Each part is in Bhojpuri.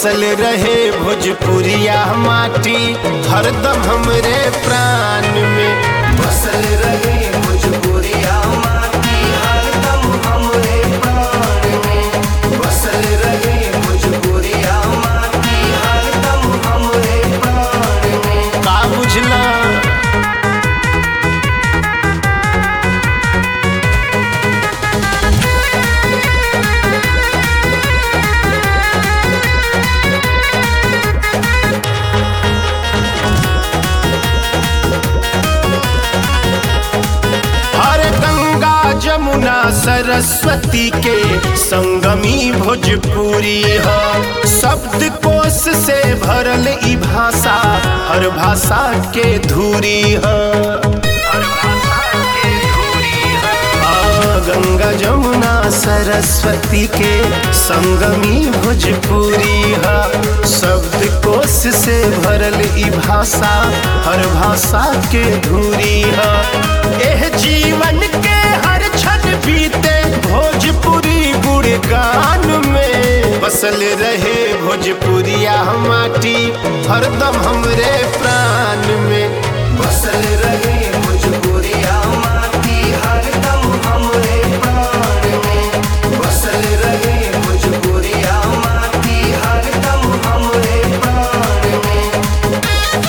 बसल रहे भोजपुरिया माटी हरदम हमरे प्राण में बसल रहे भोजपुरिया माटी हरदम हमरे प्राण में बसल रहे भोजपुरिया माटी हरदम हमरे प्राण में का बुझला हर गंगा जमुना सरस्वती के संगमी भोजपुरी है शब्द कोश से भरल ई भाषा हर भाषा के धूरी है आ, गंगा जमुना सरस्वती के संगमी भोजपुरी है शब्द कोश से भरल ई भाषा हर भाषा के धूरी है एह जीवन के हर क्षण बीते भोजपुरी गुणगान में बसल रहे भोजपुरिया माटी हरदम हमरे प्राण में बसल रहे भोजपुरिया माटी हरदम हमरे प्राण में बसल रहे भोजपुरिया माटी हरदम हमरे प्राण में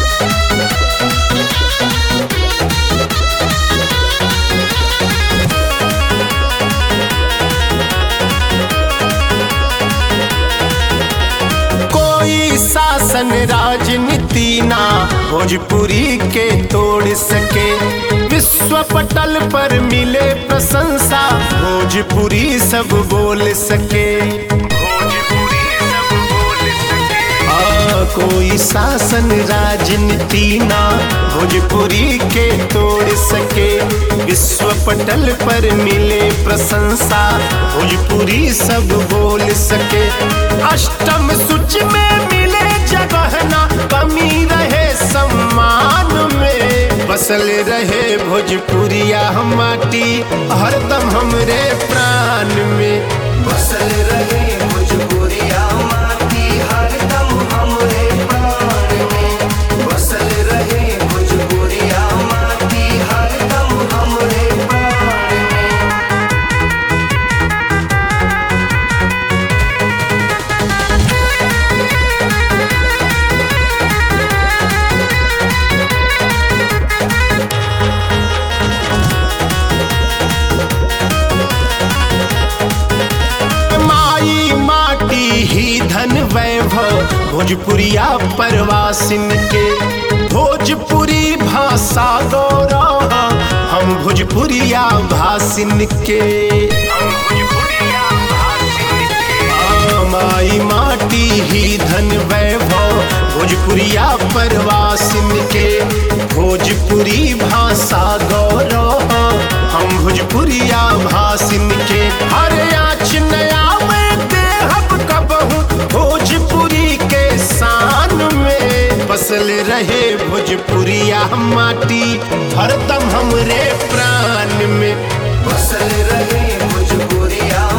कोई शासन राजनीति ना भोजपुरी के तोड़ सके विश्व पटल पर मिले प्रशंसा भोजपुरी सब बोल सके आ, कोई शासन राजनीति ना भोजपुरी के तोड़ सके विश्व पटल पर मिले प्रशंसा भोजपुरी सब बोल सके अष्टम सूची में मिले जगह ना कमी रहे सम्मान में बसल रहे भोजपुरिया माटी हरदम हमरे प्राण में बसल रहे भोजपुरिया माटी हरदम हमरे प्राण में बसल रहे भोजपुरिया माटी हरदम हमरे प्राण में माई माटी ही धन वैभव भोजपुरिया परवासिन के भोजपुरी भाषा गौरव हम भोजपुरिया भाषिन के आ, माई माटी ही धन वैभव भोजपुरिया परवासिन के भोजपुरी भाषा गौरव हम भोजपुरिया भाषिन के हर आँच नया में देहब कबहू भोजपुरी के शान में बसल रहे भोजपुरिया माटी हरदम हमरे प्राण में बसल रहे भोजपुरिया